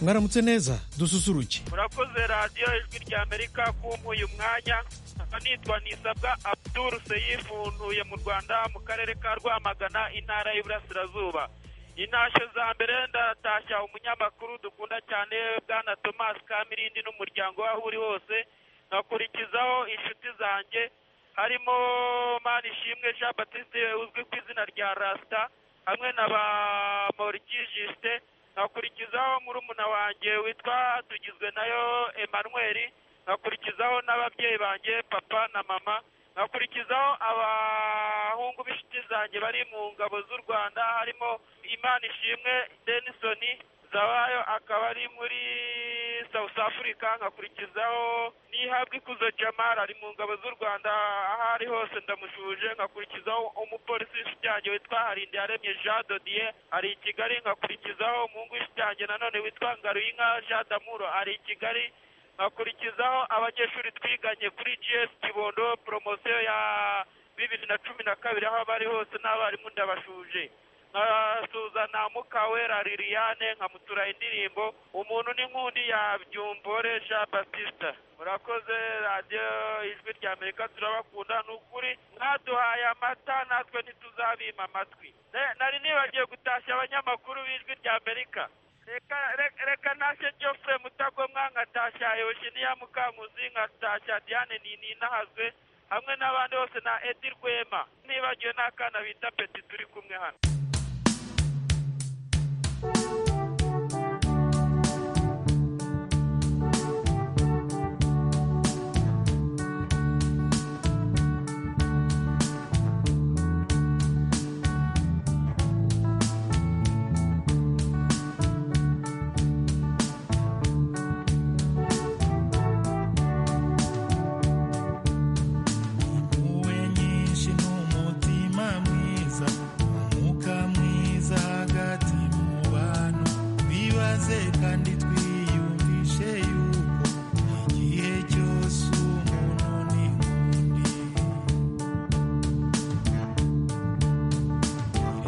mwaramutse neza dususuruke murakoze radiyo ijwi rya amerika kumpa uyu mwanya nitwa nisabwa abdul seyifu ntuye mu rwanda mu karere ka rwamagana intara y'iburasirazuba intashyo za mbere ndatashya umunyamakuru dukunda cyane bwana tomasi kamirindi n'umuryango we aho uri hose nkakurikizaho inshuti zanjye harimo manishimwe jean batiste uzwi ku izina rya rasita hamwe na ba moriki jisite nkakurikizaho murumuna wanjye witwa tugizwe nayo emmanuel nkakurikizaho n'ababyeyi banjye papa na mama nkakurikizaho abahungu b'inshuti zanjye bari mu ngabo z'u rwanda harimo imana ishimwe denisoni zabayo akaba ari muri south africa nkakurikizaho n'ihabwa ikuzo jamara ari mu ngabo z'u rwanda aho ari hose ndamushuje nkakurikizaho umupolisi w'ishutange witwa harinde yaremye jean dodiye ari i kigali nkakurikizaho umuhungu w'ishutange nanone witwa ngaruyinka jean damuro ari i kigali nkakurikizaho abanyeshuri twiganye kuri gs kibondo poromosiyo ya bibiri na cumi na kabiri aho bari hose n'abarimu ndabashuje nkasuzana mukawera liliane nkamutura indirimbo umuntu n'inkundi ya byumbore jean batista murakoze radiyo ijwi rya amerika turabakunda ni ukuri mwaduhaye amata natwe ntituzabima amatwi Ne- nari nibagiye gutashya abanyamakuru b'ijwi rya amerika reka reka- reka nashe jofure mutagomwa nkatashya yoshiniya mukamuzi nkatashya diane ninahazwe hamwe n'abandi bose na edi rwema nibagiwe n'akana bita peti turi kumwe hano impuhwe nyinshi n'umutima mwiza umwuka mwiza hagati mu bantu bibaze kandi twiyumvishe yuko igihe cyose umuntu ni nk'undi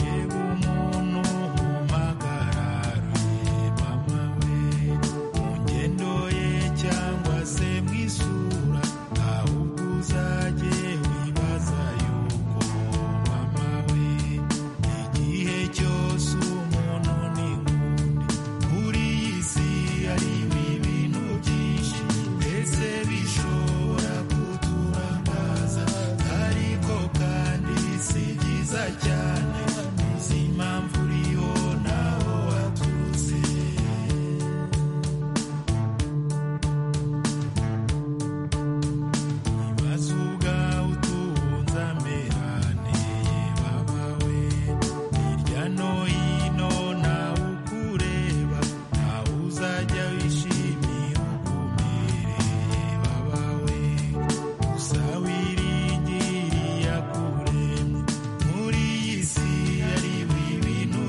reba umuntu mu magararo ye mama we mu ngendo ye cyangwa se mu isura ahubwo uzajye wibaza yuko mama we igihe cyose umuntu ni nk'undi kuri iyi si hari ibintu byinshi ndetse bishobora kuturangaza ariko kandi si byiza cyane izi mpamvu uriho naho waturutse ibibazo ubwawe utunze ameraneye babawe hirya no hino nawe ukureba ntawe uzajya wishimira ukumereye babawe gusa wiringiriye akuremye muri iyi si hari ibintu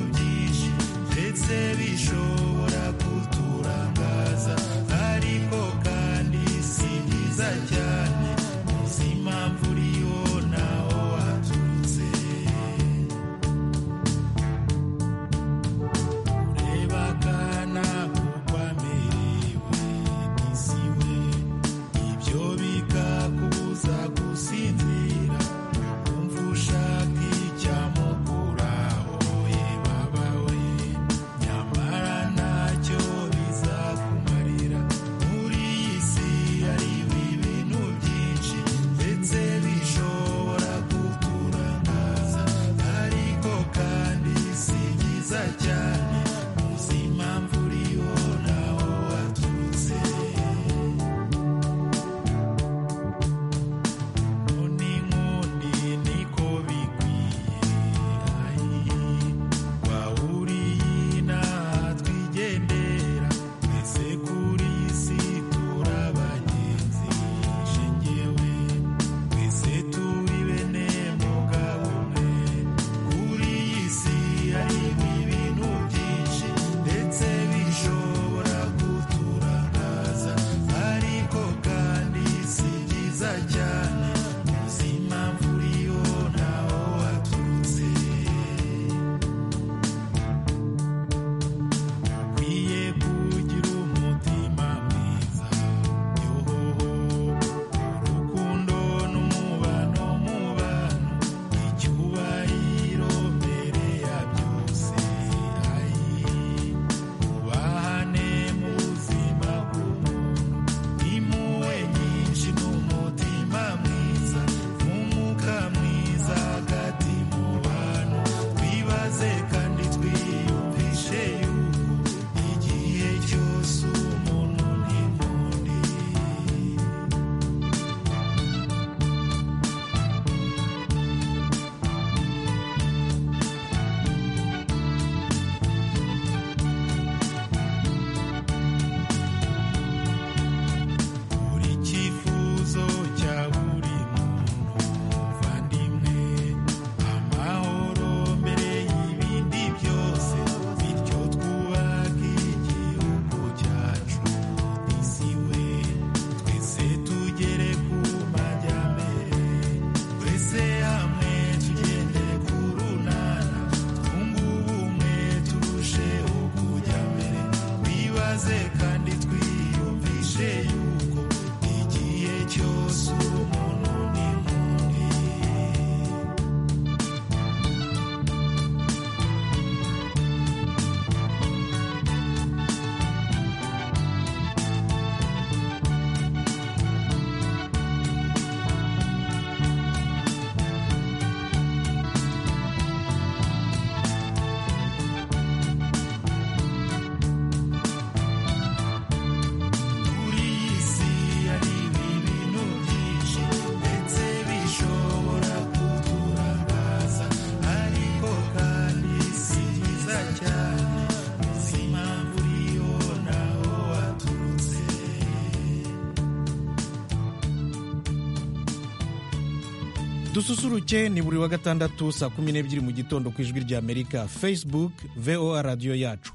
dususuruke ni buri wa gatandatu saa kumi n'ebyiri mu gitondo ku ijwi ry'amerika facebook voa radiyo yacu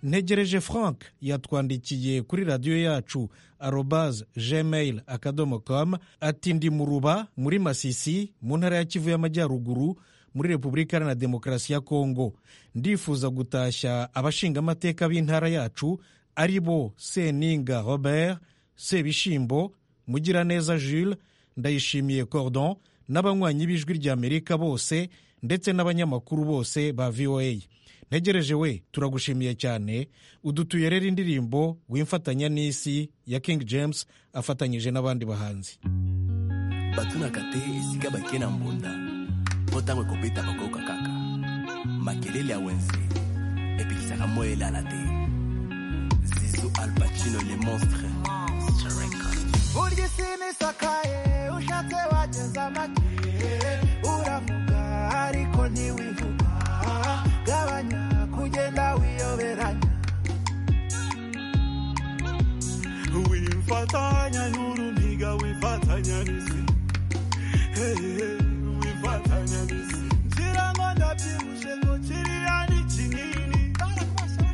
ntegereje frank yatwandikiye kuri radiyo yacu arobaze gmail akadomo com ati ndi mu ruba muri masisi mu ntara ya kivu y'amajyaruguru muri repubulika iharanira demokarasi ya kongo ndifuza gutashya abashingamateka b'intara yacu ari bo seninga robert sebishimbo mugiraneza jules ndayishimiye cordon n'abanywanyi b'ijwi ry'amerika bose ndetse n'abanyamakuru bose ba voa ntegereje we turagushimiye cyane udutuye rero indirimbo wimfatanya n'isi ya king james afatanyije n'abandi bahanzi batunaka te esika bakie na mbunda mpo ntango ekobeta bakoyoka kaka makelele ya wenze epekisaka moi elala te zizu alpacino le monstre uryisimisukaye ushatse wageza make uravuga ariko ntiwivuga gabanya kugenda wiyoberanya wimfatanya n'urumiga wifatanya n'isi Hehe, wifatanya n'isi ngira ngo ndabyibushe ngo kiriya ni kinini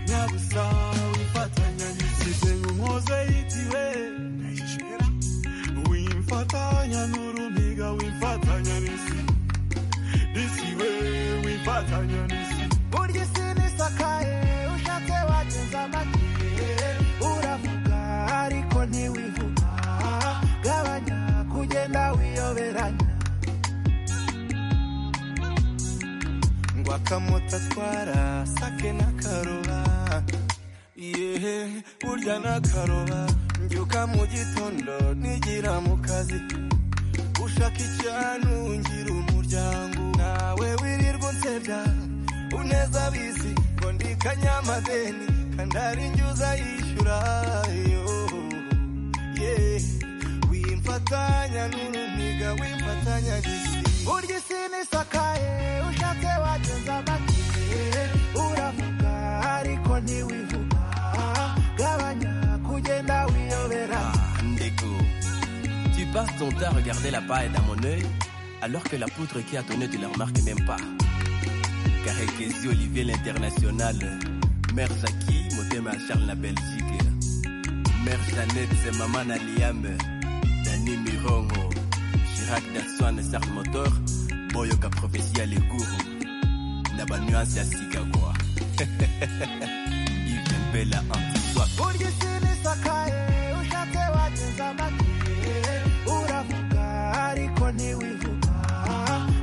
nyabusa wifatanya n'isi senga umwoze yitiwe wifatanya n'urumiga wifatanya n'isi n'isi we wifatanya n'isi burya isi nisakaye ushatse wageza amagihe uravuga ariko ntiwivuga gabanya kugenda wiyoberanya ngo akamoto atwara sake n'akaroba yehe burya n'akaroba mbyuka mu gitondo nigira mu kazi ushaka icyanu ngira umuryango nawe wirirwa unsebya uneza abizi ngo ndi kanyamadeni kandari njyuza yishyura yo yeah. wimfatanya n'urumiga wimfatanya gisi urya isi nisakaye ushatse wageza amagihe uravuga ariko ntiwivuga gabanya kugenda wiyobera Ah, Ndeko. Tu passes ton temps à regarder la paille dans mon œil, alors que la poutre qui a ton œil, tu la remarques même pas. Karekesi Olivier l'international, Mère Zaki, Motema Charles la Belgique, Mère Jeannette, c'est Maman Aliam, Dani Mirongo, Chirac Daswan, Sarl Motor, Boyoka Prophétie à Leguru, Naba Nuance à Sikagwa. Yves Mbela, Antiswak. urya isi nisakaye ushatse wageza amagihe uravuga ariko ntiwivuga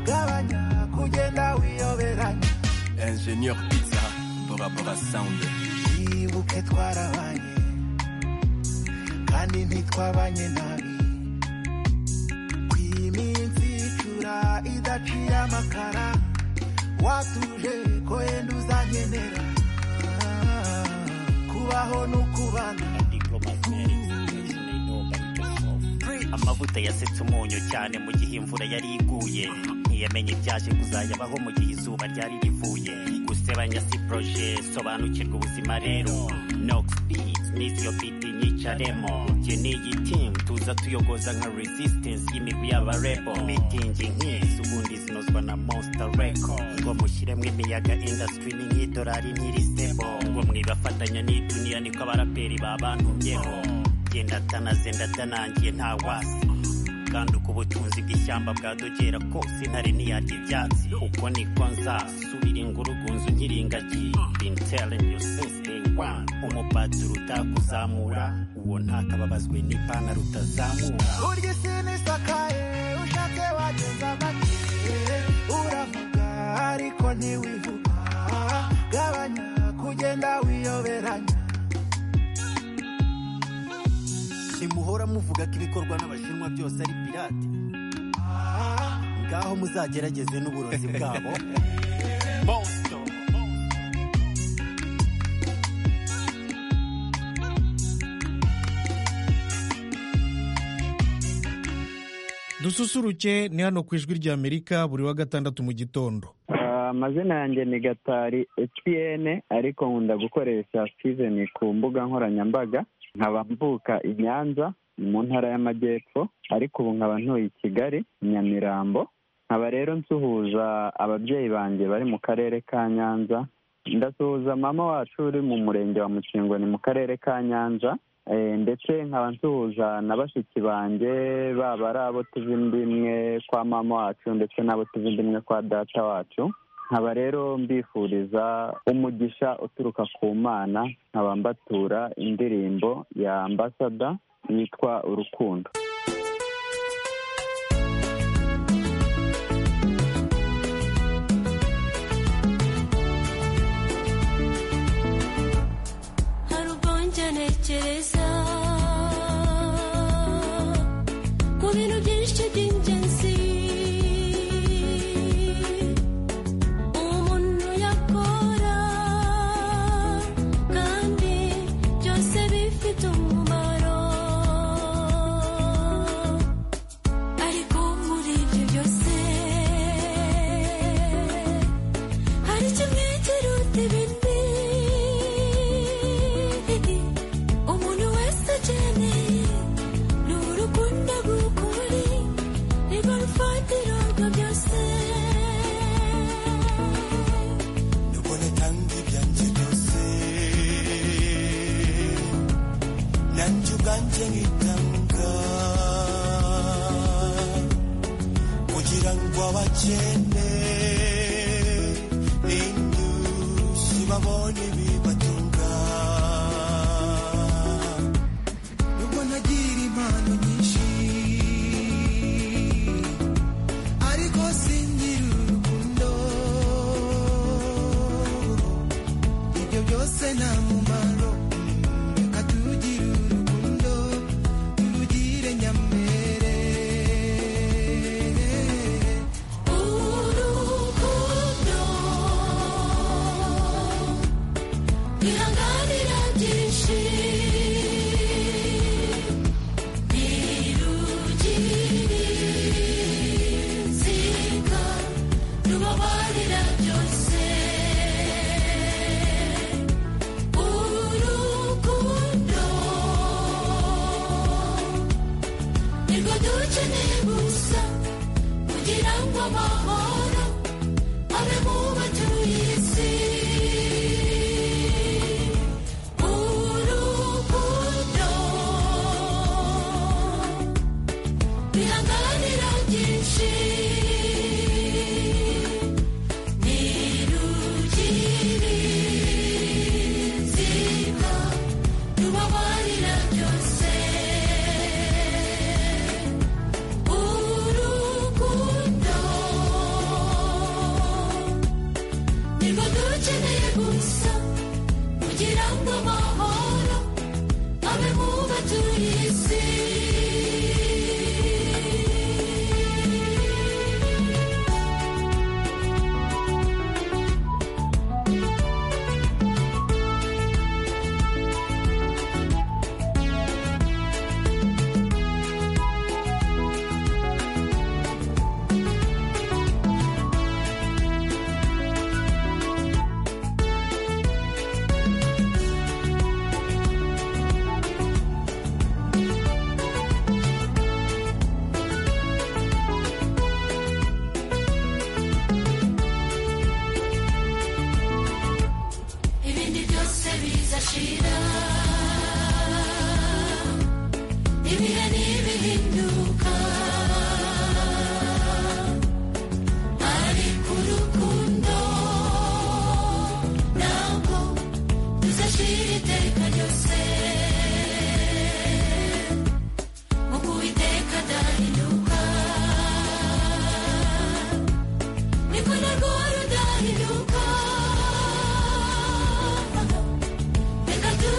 gabanya kugenda wiyoberanya ingénieur pizza pour rapport à sound yibuke twarabanye kandi ntitwabanye nabi ku iminsi icura idaciye amakara watuje ko yenda uzankenera kubaho n'ukubana amavuta yasetse umunyu cyane mu gihe imvura yari iguye ntiyamenye ibyaje kuzayabaho mu gihe izuba ryari rivuye gusebanya si proje sobanukirwa ubuzima rero nox beat n'iziyo biti nyicaremo njye ni igiti tuza tuyogoza nka resistance y'imigwi y'abarebo mitingi nk'izi ubundi zinozwa na monster record ngo mushyiremo imiyaga industry ni nk'idolari ntirisebo ngo mwibafatanya n'iduniya niko abaraperi babantumyeho genda tanazenda tanangiye nta wasi kandi uko ubutunzi bw'ishyamba bwadogera kose intare ntiyarya ibyatsi uko niko nzasubira ingurugunzu nkiri ingagi bintelling you since day one umupatiri utakuzamura uwo ntakababazwe n'ipantaro utazamura urya isi nisakaye ushatse wageza amagihe uravuga ariko ntiwivuga gabanya kugenda wiyoberanya ntimuhora muvuga ko ibikorwa n'abashinwa byose ari pirate ngaho muzagerageze n'uburozi bwabo dususuruke ni hano ku ijwi ry'amerika buri wa gatandatu mu gitondo Ah, amazina yanjye ni gatari hpn ariko nkunda gukoresha season ku mbuga nkoranyambaga nkaba mvuka i nyanza mu ntara y'amajyepfo ariko ubu nkaba ntuye i kigali nyamirambo nkaba rero nsuhuza ababyeyi banjye bari mu karere ka nyanza ndasuhuza mama wacu uri mu murenge wa mukingoni mu karere ka nyanza Eh, ndetse nkaba nsuhuza na bashiki banjye baba ari abo tuva inda imwe kwa mama wacu ndetse n'abo tuva inda imwe kwa data wacu nkaba rero mbifuriza umugisha uturuka ku mana nkaba mbatura indirimbo ya ambasada yitwa urukundo hari ubwo njya ntekereza ku bintu byinshi by'ingenzi umuntu yakora kandi byose bifite umumaro ariko muri ibyo byose hari kimwe kiruta ibindi umuntu wese akeneye ni urukundo rw'ukuri nirwo rufatiro rwa byose nubwo natanga ibyanjye byose nanjye ubwanjye nkitanga kugira ngo abakene inyusi babone ibibatunga nubwo nagira impano nyinshi ariko singira urukundo ibyo byose nta mumaro reka tugire urukundo turugire nyamere urukundo bihanganira byinshi ntirugirinzika rubabarira byose urukundo nirwo dukeneye gusa kugira ngo amahoro abe mu batuye isi urukundo bihanganira byinshi ntirugire inzika rubabarira byose urukundo nirwo dukeneye gusa kugira ngo amahoro abe mu batuye isi ibindi byose bizashira ibihe ntibihinduka ariko urukundo ntabwo ruzashira iteka ryose nk'uko uwiteka adahinduka niko narwo rudahinduka reka tu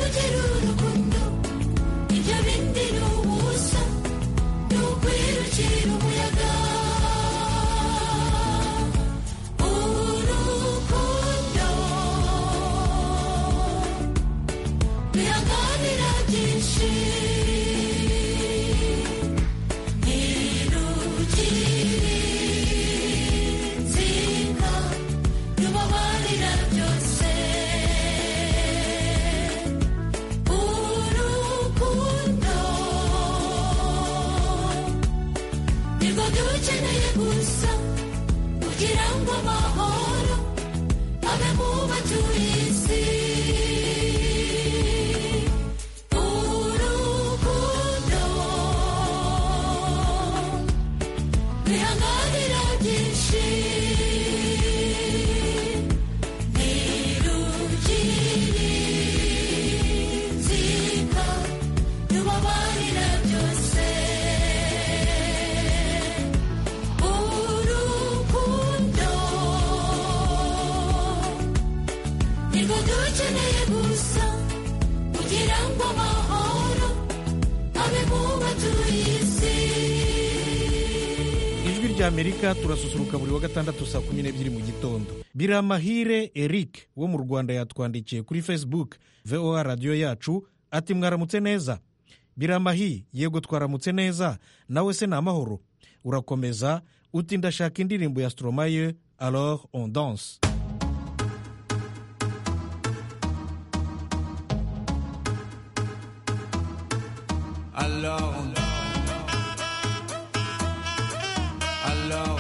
ukeneye gusa kugira ngo amahoro abe mu batuye isi ijwi rya amerika turasusuruka buri wa gatandatu saa kumi n'ebyiri mu gitondo biramahire eric wo mu rwanda yatwandikiye kuri facebook voa radiyo yacu ati mwaramutse neza biramahi yego twaramutse neza nawe se ni amahoro urakomeza uti ndashaka indirimbo ya stromaye alors on danse Alors on Alors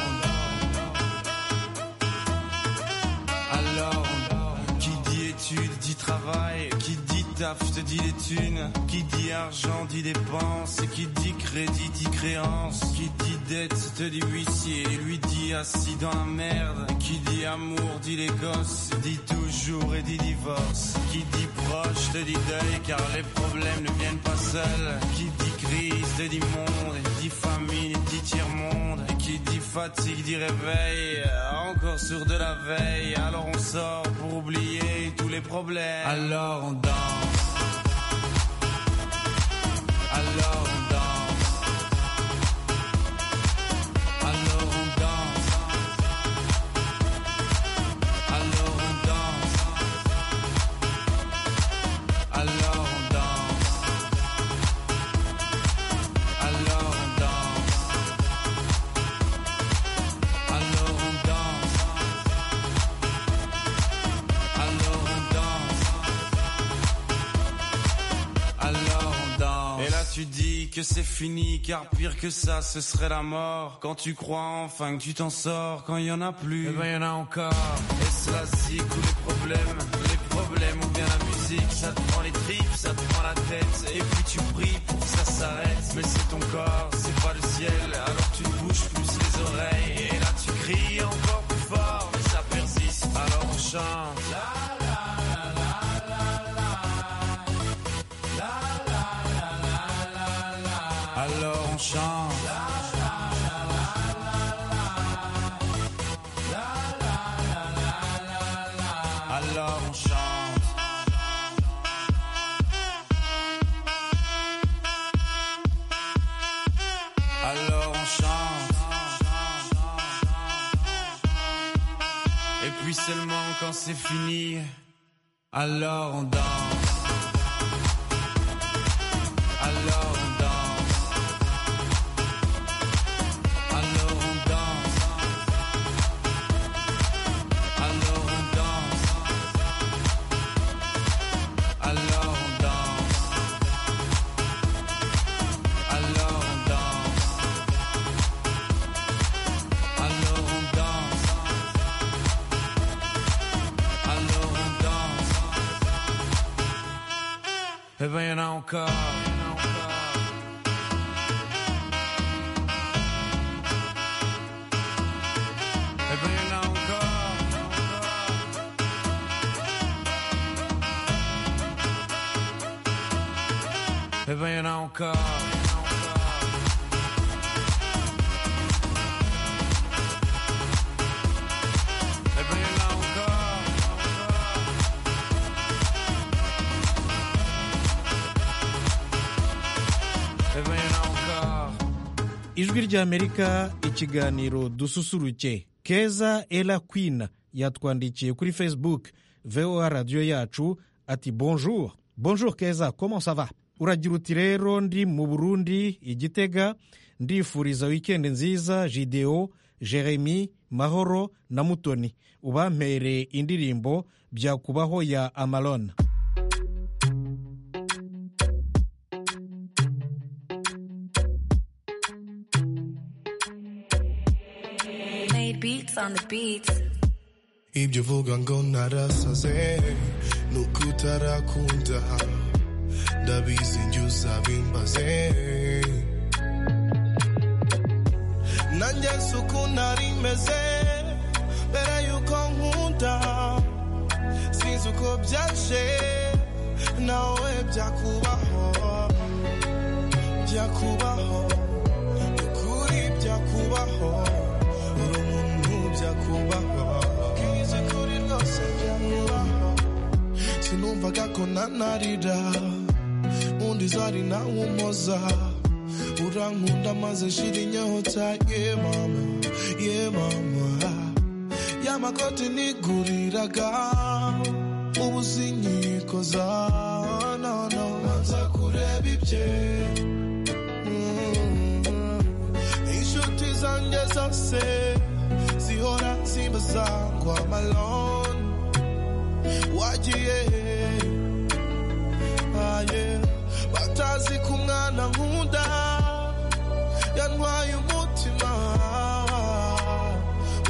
on Alors on Qui dit études dit travail Qui dit taf te dit les thunes Qui dit argent dit dépenses Qui dit crédit dit créance Qui dit dette te dit huissier Lui dit assis dans la merde Qui dit amour dit les gosses Dit toujours et dit divorce Qui dit proche te dit deuil Car les problèmes ne viennent pas seuls Qui dit crise te dit monde Dit famine dit tiers-monde Qui dit fatigue dit réveil Encore sur de la veille Alors on sort pour oublier tous les problèmes Alors on danse Alors on danse Alors on danse Alors on danse Alors on danse Alors on danse Alors on danse Alors on danse alors on danse. Et là tu dis que c'est fini, car pire que ça, ce serait la mort. Quand tu crois enfin que tu t'en sors, quand il y en a plus, eh ben il y en a encore. Et cela zik ou les problèmes, les problèmes ou bien la musique, ça te prend les tripes, ça te prend la tête, et puis tu pries pour que ça s'arrête. Mais c'est ton corps, c'est pas le ciel, alors tu te bouges plus les oreilles, et là tu cries encore plus fort, mais ça persiste. Alors on chante. Alors on chante. Alors on chante. Alors on chante. Et puis seulement quand c'est fini, alors on danse. Alors on danse. Alors on danse. Alors on danse. Alors on danse. Alors on danse. Alors on danse. Alors on danse. Eh ben y'en a encore. Eh ben y'en a encore. Eh ben y'en a encore. Eh ben y'en a encore. Eh ben y'en a encore. ijwi rya amerika ikiganiro dususuruke keza era queen yatwandikiye kuri facebook voa radiyo yacu ati bonjour bonjour keza comment ça va uragira uti rero ndi mu burundi igitega ndifuriza wikendi nziza jideo jeremy mahoro na mutoni ubampereye indirimbo byakubaho ya amarona Made beats on the beats. ibyo uvuga ngo narasaze ni uko utarakunda ndabizi njye uzabimbaze nanjye si uko nari meze mbere yuko nkunda sinzi uko byaje nawe byakubaho byakubaho ukuri byakubaho uri umuntu byakubaho bwize kuri rwose byakubaho numvaga ko nanarira undi zari nawumoza urankunda maze shira inyota ye mama ye mama y'amakoti niguriraga ubu sinyikoza nono nza kureba ibye inshuti zanjye zose zihora zimbaza ngo amalone wagiye aye batazi ko umwana nkunda yantwaye umutima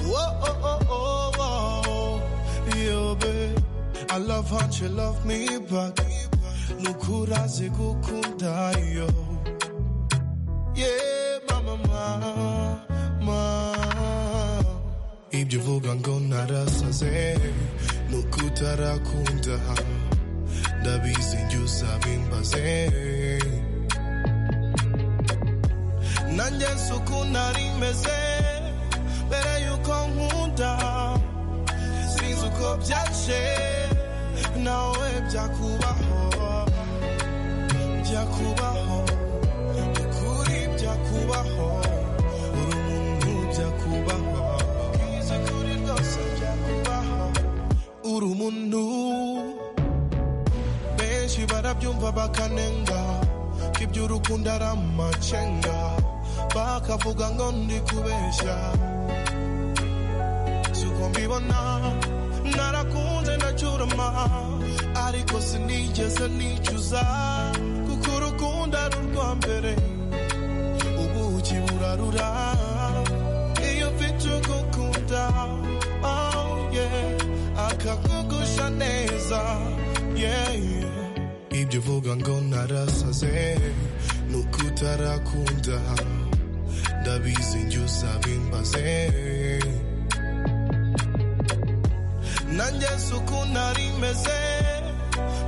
Whoa, oh, oh, oh, oh. Yo, babe, I love how you love me back nukura zigukunda yo yeah mama mama ibyo uvuga ngo narasaze n'ukutarakunda ndabizi njye uzabimbaze nanjye si uko nari meze mbere yuko nkunda sinzi uko byaje nawe byakubaho byakubaho ukuri byakubaho uri umuntu byakubaho bwiza kuri rwose byakubaho uri umuntu benshi barabyumva bakanenga ko iby'urukundo ari amacenga bakavuga ngo ndi kubeshya suko mbibona narakunze ndacyurama ariko sinigeze nicuza kuko urukundo ari urwa mbere ubuki burarura iyo mfite ugukunda oh yeah akagugusha neza yeah yeah ibyo uvuga ngo narasaze n'ukutarakunda ndabizi njye uzabimbaze nanjye si uko nari meze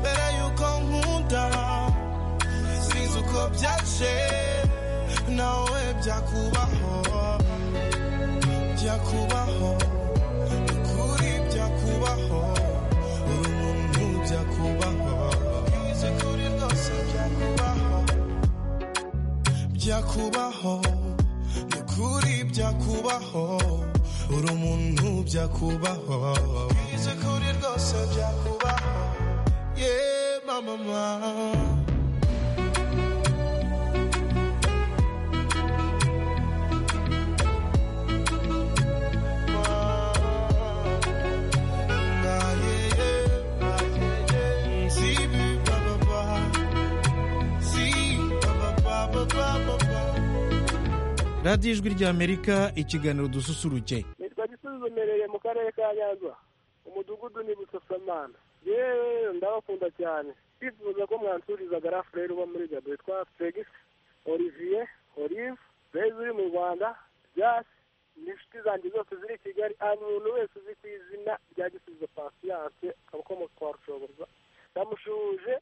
mbere yuko nkunda sinzi uko byaje nawe byakubaho byakubaho ukuri byakubaho uri umuntu byakubaho bwize kuri rwose byakubaho byakubaho nukuri byakubaho uri umuntu byakubaho bwize kuri rwose byakubaho ye mama mama radiyo ijwi ry'amerika ikiganiro dususurutse nitwa gisubizo mereye mu karere ka nyanza umudugudu ni busasamana yewe ndabakunda cyane twifuza ko mwansurizaga rafureri uba muri gado witwa fegisi olivier olive beza uri mu rwanda jasi n'inshuti zanjye zose ziri i kigali hanyuma umuntu wese uzi ku izina rya gisubizo pasiyanse abakomoka kwa rushoboza ndamushuje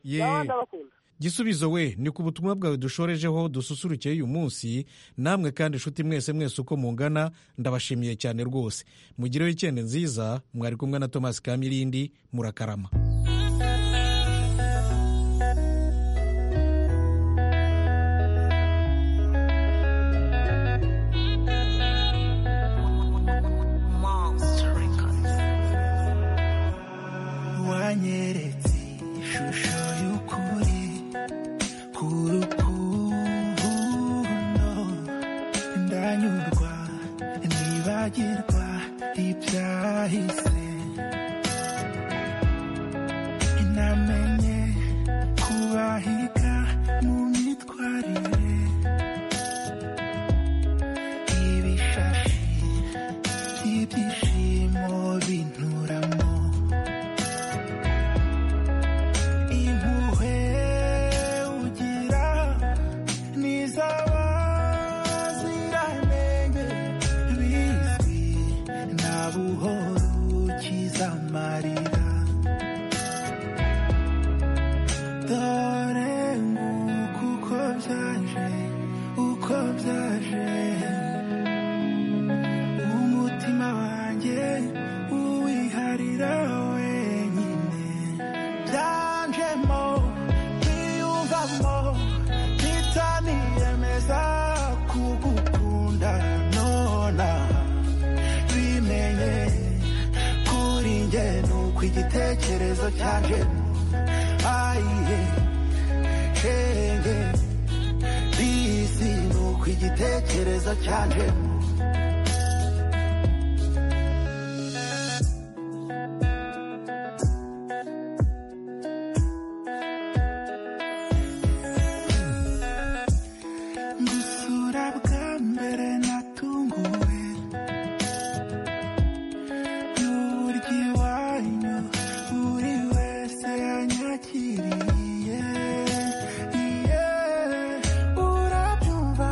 yewe ndabakunda gisubizo we ni ku butumwa bwawe dushorejeho dususurukeye uyu munsi namwe kandi inshuti mwese mwese uko mungana ndabashimiye cyane rwose mugire wikende nziza mwari kumwe na tomasi kamirindi murakarama wanyeretse ishusho y'ukuri ku rukundo ndanyurwa nibagirwa ibyahise bwanjye ni uko igitekerezo cyanjye ayiye shenge bisi ni uko igitekerezo cyanjye gusura bwa mbere natunguwe n'uburyo iwanyu buri wese yanyakiriye iye urabyumva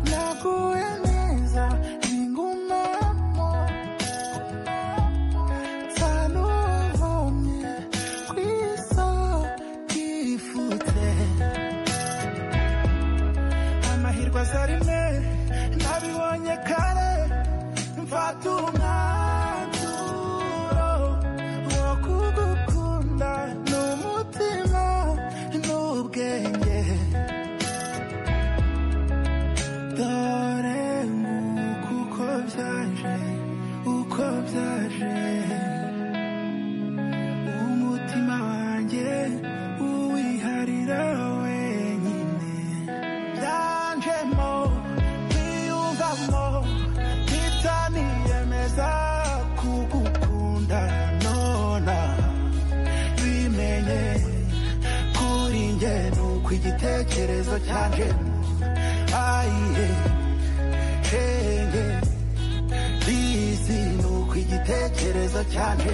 naguwe neza ningumamo nsanuvumye ku ifute amahirwe azarime nabibonye kare mfata umwanzuro wo kugukunda ni umutima n'ubwenge dore nguku uko byaje uko byaje umutima wanjye uwiharira wenyine byanjemo kwiyumvamo ntitaniyemeza kugukunda nona bimenye kuri njye ni uko igitekerezo cyanjye ayiye shenge bizi ni uko igitekerezo cyanjye